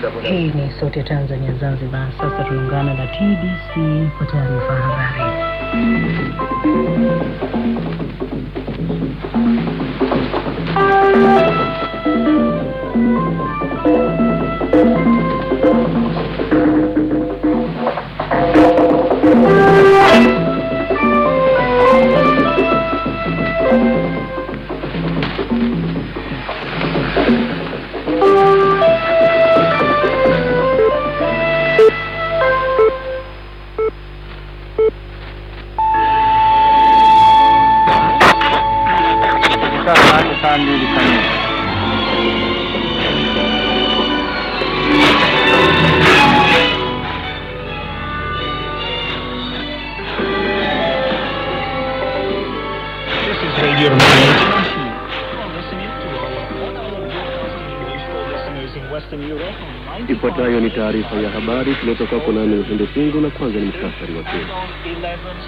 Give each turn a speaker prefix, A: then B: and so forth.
A: Hii ni Sauti ya Tanzania Zanzibar. Sasa tunaungana na TBC kwa taarifa ya habari.
B: Sasa saa mbili kamili.
C: This is Radio Romania International. You're listening to our one-hour broadcast in English for listeners in Western Europe on 95
D: Ifuatayo ni taarifa ya habari kutoka kwa nami Upendo Fungu, na kwanza ni mktasari wake.
C: 11